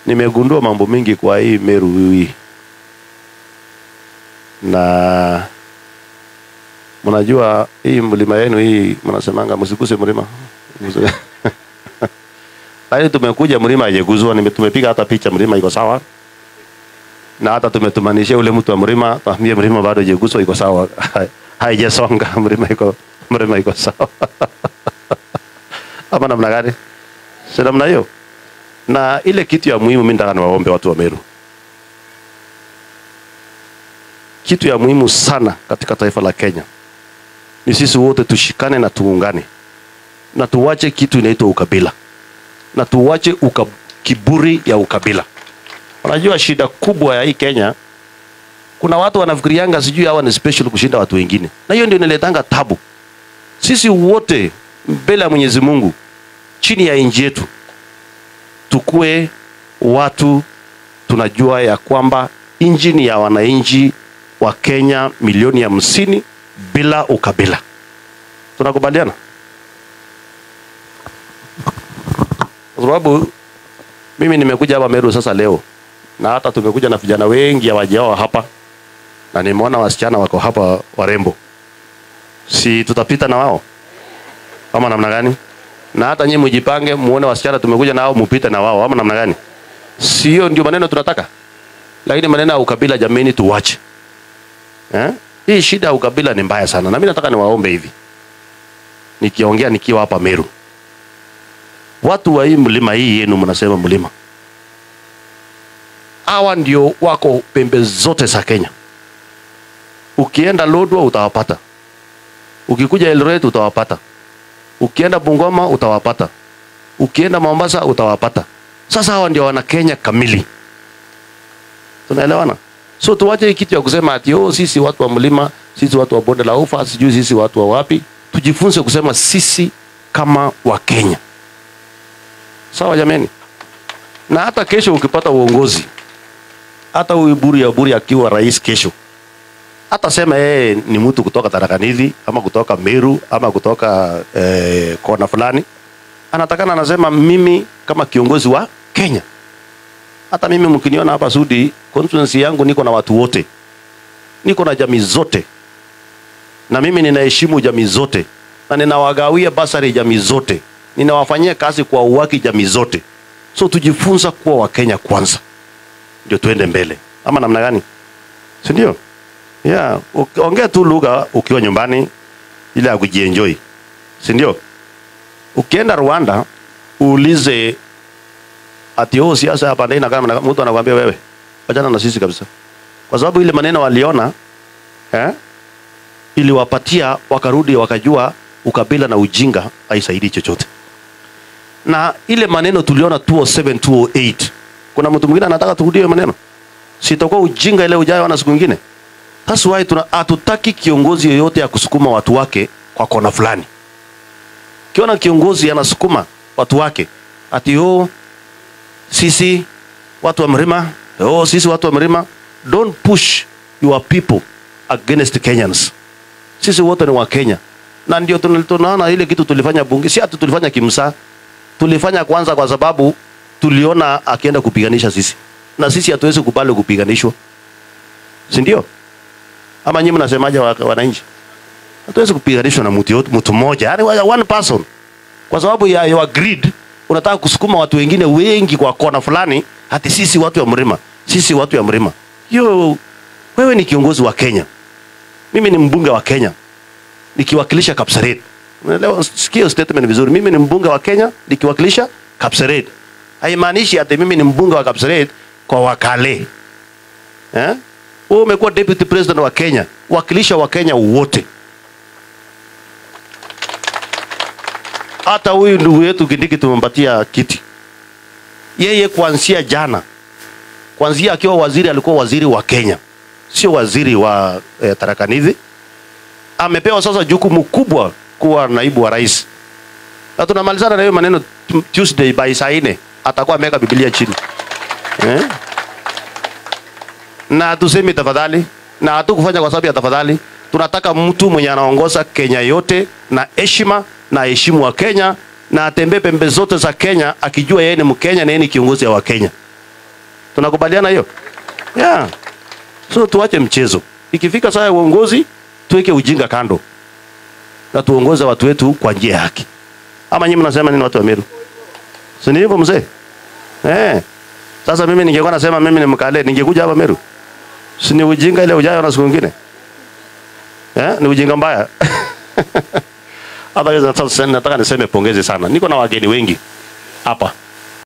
nimegundua mambo mengi kwa hii Meru hii, na mnajua hii mlima yenu hii mnasemanga msiguse mlima Msi- lakini tumekuja mlima haijaguzwa, nime- tumepiga hata picha, mlima iko sawa, na hata tumetumanishia ule mtu wa mlima, tuambie mlima bado haijaguzwa, iko sawa, haijasonga, mlima iko mlima iko sawa ama namna gani? Si namna hiyo. Na ile kitu ya muhimu, mimi nataka niwaombe watu wa Meru, kitu ya muhimu sana katika taifa la Kenya ni sisi wote tushikane na tuungane na tuwache kitu inaitwa ukabila na tuwache uka, kiburi ya ukabila. Unajua shida kubwa ya hii Kenya, kuna watu wanafikirianga sijui hawa ni special kushinda watu wengine, na hiyo ndio inaletanga tabu. Sisi wote mbele ya Mwenyezi Mungu, chini ya nchi yetu, tukue watu tunajua ya kwamba nchi ni ya wananchi wa Kenya milioni hamsini bila ukabila. Tunakubaliana? Kwa sababu mimi nimekuja hapa Meru sasa leo, na hata tumekuja na vijana wengi hawajao hapa, na nimeona wasichana wako hapa warembo, si tutapita na wao ama namna gani? Na hata nyinyi mjipange, muone wasichana tumekuja nao, mupite na wao ama namna gani? Sio ndio maneno tunataka, lakini maneno ya ukabila jameni, tuwache eh? Hii shida ya ukabila ni mbaya sana, na mimi nataka niwaombe hivi, nikiongea nikiwa hapa Meru, watu wa hii mlima hii yenu, mnasema mlima, hawa ndio wako pembe zote za Kenya. Ukienda Lodwar utawapata, ukikuja Eldoret utawapata, ukienda Bungoma utawapata, ukienda Mombasa utawapata. Sasa hawa ndio wana Kenya kamili, tunaelewana? So tuwache hii kitu ya kusema ati oh, sisi watu wa mlima, sisi watu wa bonde la ufa, sijui sisi watu wa wapi. Tujifunze kusema sisi kama wa Kenya, sawa jameni? Na hata kesho ukipata uongozi, hata huyu Buri ya Buri akiwa rais kesho, hata sema yeye ni mtu kutoka Tharaka Nithi ama kutoka Meru ama kutoka eh, kona fulani, anatakana anasema mimi kama kiongozi wa Kenya hata mimi mkiniona hapa Sudi, constituency yangu niko na watu wote, niko na jamii zote, na mimi ninaheshimu jamii zote, na ninawagawia basari jamii zote, ninawafanyia kazi kwa uwaki jamii zote. So tujifunza kuwa Wakenya kwanza, ndio tuende mbele, ama namna gani? Si ndio? Yeah, uki- ongea tu lugha ukiwa nyumbani ile ya kujienjoy, si ndio? Ukienda Rwanda uulize ati oh, siasa hapa ndio inakaa na mtu anakuambia wewe achana na sisi kabisa, kwa sababu ile maneno waliona eh, iliwapatia wakarudi wakajua ukabila na ujinga haisaidii chochote, na ile maneno tuliona 207 208 kuna mtu mwingine anataka turudie hiyo maneno, sitakuwa ujinga ile ujayo na siku nyingine. That's why tuna hatutaki kiongozi yoyote ya kusukuma watu wake kwa kona fulani. Kiona kiongozi anasukuma watu wake ati oh, sisi watu wa mlima oh, sisi watu wa mlima, don't push your people against Kenyans. Sisi wote ni wa Kenya, na ndio tuna- tunaona ile kitu tulifanya bunge, si ati tulifanya kimsa, tulifanya kwanza kwa sababu tuliona akienda kupiganisha sisi, na sisi hatuwezi kubali kupiganishwa, si ndio? Ama nyinyi mnasemaje, wa- wananchi? Hatuwezi kupiganishwa na mtu yote, mtu mmoja, yani one person, kwa sababu ya your greed unataka kusukuma watu wengine wengi kwa kona fulani, hati sisi watu wa mlima, sisi watu wa mlima. Hiyo wewe ni kiongozi wa Kenya, mimi ni mbunge wa Kenya nikiwakilisha Kapseret. Unaelewa? Sikia statement vizuri. Mimi ni mbunge wa Kenya nikiwakilisha Kapseret. Haimaanishi ati mimi ni mbunge wa Kapseret kwa Wakale. Eh? Wewe umekuwa deputy president wa Kenya, wakilisha wa Kenya wote. Hata huyu ndugu yetu Kindiki tumempatia kiti. Yeye kuanzia jana, kuanzia akiwa waziri alikuwa waziri wa Kenya, sio waziri wa eh, Tharaka Nithi. Amepewa sasa jukumu kubwa kuwa naibu wa rais, na tunamalizana na hiyo maneno tu- Tuesday by saa nne atakuwa ameweka Biblia chini eh? na hatusemi tafadhali, na hatukufanya kwa sababu ya tafadhali. Tunataka mtu mwenye anaongoza Kenya yote na heshima na heshimu wa Kenya na atembee pembe zote za Kenya akijua yeye ni Mkenya na yeye ni kiongozi wa Kenya. Tunakubaliana hiyo? Yeah. So tuache mchezo. Ikifika saa ya uongozi, tuweke ujinga kando na tuongoze watu wetu kwa njia ya haki. Ama nyinyi mnasema nini watu wa Meru? Si ni hivyo mzee? Eh. Sasa mimi ningekuwa nasema mimi ni mkale, ningekuja hapa Meru. Si ni ujinga ile ujayo na siku nyingine? Eh, ni ujinga mbaya. Hapa nataka niseme pongezi sana. Niko na wageni wengi hapa.